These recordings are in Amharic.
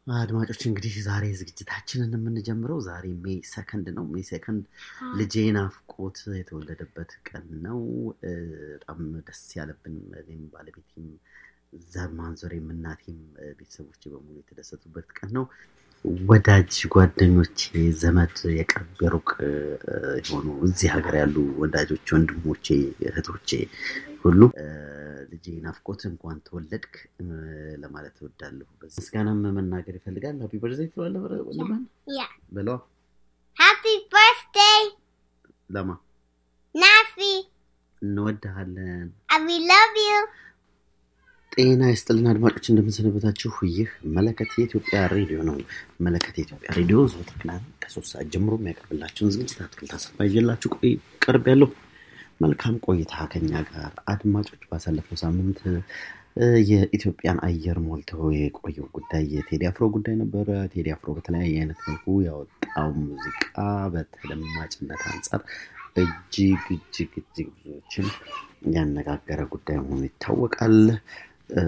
አድማጮች እንግዲህ ዛሬ ዝግጅታችንን የምንጀምረው ዛሬ ሜይ ሰከንድ ነው። ሜይ ሰከንድ ልጄ ናፍቆት የተወለደበት ቀን ነው። በጣም ደስ ያለብን እኔም ባለቤቴም ዘር ማንዞሬም እናቴም ቤተሰቦች በሙሉ የተደሰቱበት ቀን ነው። ወዳጅ ጓደኞቼ፣ ዘመድ የቅርብ የሩቅ የሆኑ እዚህ ሀገር ያሉ ወዳጆች፣ ወንድሞቼ፣ እህቶቼ ሁሉ ልጄ ናፍቆት እንኳን ተወለድክ ለማለት እወዳለሁ። ምስጋናም መናገር ይፈልጋል። ሀፒ በርዝዴይ ትለዋለህ ወንድምህን Yeah. በለዋ። Happy birthday, ለማ Nafi. እንወድሃለን። And we love you. ጤና ይስጥልን አድማጮች፣ እንደምንሰነበታችሁ። ይህ መለከት የኢትዮጵያ ሬዲዮ ነው። መለከት የኢትዮጵያ ሬዲዮ ዘወትር ቅዳሜ ከሶስት ሰዓት ጀምሮ የሚያቀርብላችሁን ዝግጅት አትክልት አሰፋ ይዤላችሁ ቆይ ቀርብ ያለው መልካም ቆይታ ከኛ ጋር አድማጮች። ባሳለፈው ሳምንት እ፣ የኢትዮጵያን አየር ሞልተው የቆየው ጉዳይ የቴዲ አፍሮ ጉዳይ ነበረ። ቴዲ አፍሮ በተለያየ አይነት መልኩ ያወጣው ሙዚቃ በተደማጭነት አንጻር እጅግ እጅግ እጅግ ብዙዎችን ያነጋገረ ጉዳይ መሆኑ ይታወቃል። እ፣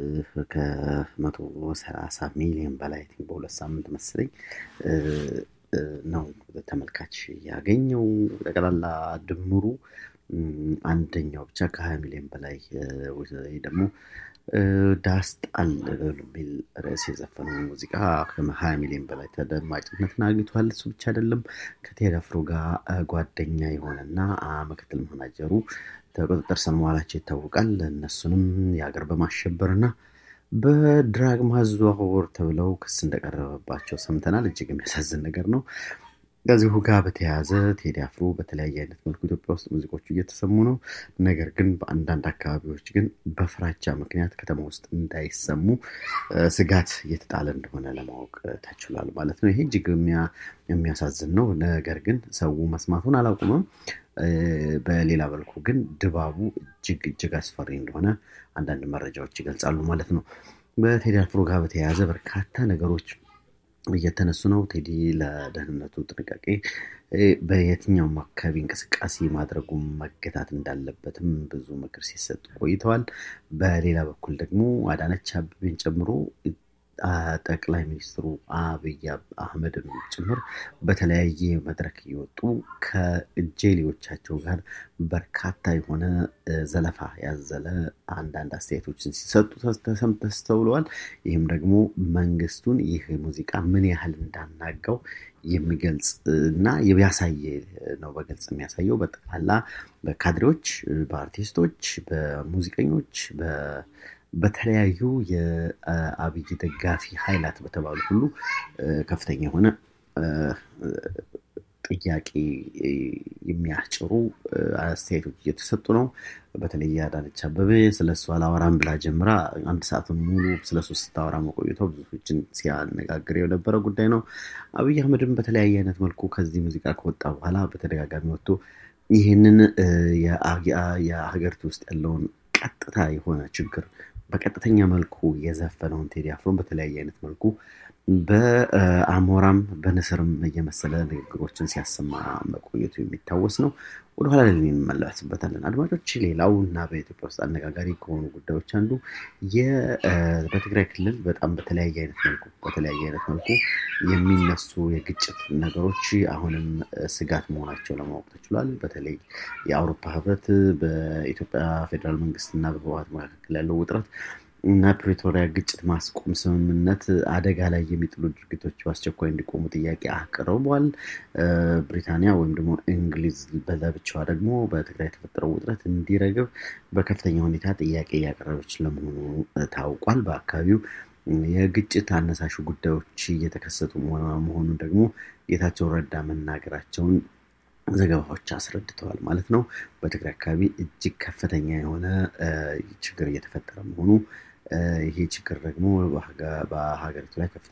ከመቶ ሰላሳ ሚሊዮን በላይ I think በሁለት ሳምንት መሰለኝ እ፣ እ፣ ነው ተመልካች ያገኘው። ጠቅላላ ድምሩ እም፣ አንደኛው ብቻ ከሀያ ሚሊዮን በላይ እ፣ ወይ ደግሞ እ፣ ዳስጣል በሚል ርዕስ የዘፈነው ሙዚቃ ከሀያ ሚሊዮን በላይ ተደማጭነትን አግኝቷል። እሱ ብቻ አይደለም ከቴዲ አፍሮ ጋር እ፣ ጓደኛ የሆነና አ፣ ምክትል መናጀሩ ተቁጥጥር ስር መዋላቸው ይታወቃል። እነሱንም የሀገር በማሸበር እና በድራግ ማዘዋወር ተብለው ክስ እንደቀረበባቸው ሰምተናል። እጅግ የሚያሳዝን ነገር ነው። ከዚሁ ጋር በተያያዘ ቴዲ አፍሮ በተለያየ አይነት መልኩ ኢትዮጵያ ውስጥ ሙዚቆቹ እየተሰሙ ነው። ነገር ግን በአንዳንድ አካባቢዎች ግን በፍራቻ ምክንያት ከተማ ውስጥ እንዳይሰሙ እ፣ ስጋት እየተጣለ እንደሆነ ለማወቅ እ፣ ተችሏል ማለት ነው። ይሄ እጅግ የሚያ- የሚያሳዝን ነው። ነገር ግን ሰው መስማቱን አላቁመም። እ፣ በሌላ መልኩ ግን ድባቡ እጅግ እጅግ አስፈሪ እንደሆነ አንዳንድ መረጃዎች ይገልጻሉ ማለት ነው። በቴዲ አፍሮ ጋር በተያያዘ በርካታ ነገሮች እየተነሱ ነው። ቴዲ ለደህንነቱ ጥንቃቄ እ፣ በየትኛውም አካባቢ እንቅስቃሴ ማድረጉ መገታት እንዳለበትም ብዙ ምክር ሲሰጡ ቆይተዋል። በሌላ በኩል ደግሞ አዳነች አቤቤን ጨምሮ አ፣ ጠቅላይ ሚኒስትሩ አብይ አህመድን ጭምር በተለያየ መድረክ እየወጡ ከእጀሌዎቻቸው ጋር በርካታ የሆነ እ፣ ዘለፋ ያዘለ አንዳንድ አስተያየቶችን ሲሰጡ ተስ- ተሰም- ተስተውለዋል። ይህም ደግሞ መንግስቱን ይህ ሙዚቃ ምን ያህል እንዳናጋው የሚገልጽ እና ያሳየ ነው። በግልጽ የሚያሳየው በጠቅላላ በካድሬዎች፣ በአርቲስቶች፣ በሙዚቀኞች፣ በ- በተለያዩ የአብይ ደጋፊ ኃይላት በተባሉ ሁሉ እ፣ ከፍተኛ የሆነ እ፣ ጥያቄ እ፣ የሚያስጭሩ እ፣ አስተያየቶች እየተሰጡ ነው። በተለይ አዳነች አበቤ ስለ እሱ አላወራም ብላ ጀምራ አንድ ሰዓት ሙሉ ስለ እሱ ስታወራ መቆየቷ ብዙዎችን ሲያነጋግር የነበረ ጉዳይ ነው። አብይ አህመድም በተለያየ አይነት መልኩ ከዚህ ሙዚቃ ከወጣ በኋላ በተደጋጋሚ ወጥቶ ይህንን እ፣ የአ- የሀገሪቱ ውስጥ ያለውን ቀጥታ የሆነ ችግር በቀጥተኛ መልኩ የዘፈነውን ቴዲ አፍሮን በተለያየ አይነት መልኩ በአሞራም በንስርም እየመሰለ ንግግሮችን ሲያሰማ መቆየቱ የሚታወስ ነው። ወደኋላ ላይ እንመለስበታለን አድማጮች። ሌላው እና በኢትዮጵያ ውስጥ አነጋጋሪ ከሆኑ ጉዳዮች አንዱ የ- እ፣ በትግራይ ክልል በጣም በተለያየ አይነት መልኩ በተለያየ አይነት መልኩ የሚነሱ የግጭት ነገሮች አሁንም እ፣ ስጋት መሆናቸው ለማወቅ ተችሏል። በተለይ የአውሮፓ ህብረት በኢትዮጵያ ፌዴራል መንግስት እና በህወሓት መካከል ያለው ውጥረት እና ፕሪቶሪያ ግጭት ማስቆም ስምምነት አደጋ ላይ የሚጥሉ ድርጊቶች በአስቸኳይ እንዲቆሙ ጥያቄ አቅርቧል። እ፣ ብሪታንያ ወይም ደግሞ እንግሊዝ በለብቻዋ ደግሞ በትግራይ የተፈጠረው ውጥረት እንዲረግብ በከፍተኛ ሁኔታ ጥያቄ እያቀረበች ለመሆኑ እ፣ ታውቋል። በአካባቢው እ፣ የግጭት አነሳሹ ጉዳዮች እየተከሰቱ መሆ- መሆኑን ደግሞ ጌታቸው ረዳ መናገራቸውን ዘገባዎች አስረድተዋል ማለት ነው። በትግራይ አካባቢ እጅግ ከፍተኛ የሆነ እ፣ ችግር እየተፈጠረ መሆኑ እ፣ ይሄ ችግር ደግሞ በሀገ- በሀገሪቱ ላይ ከፍተኛ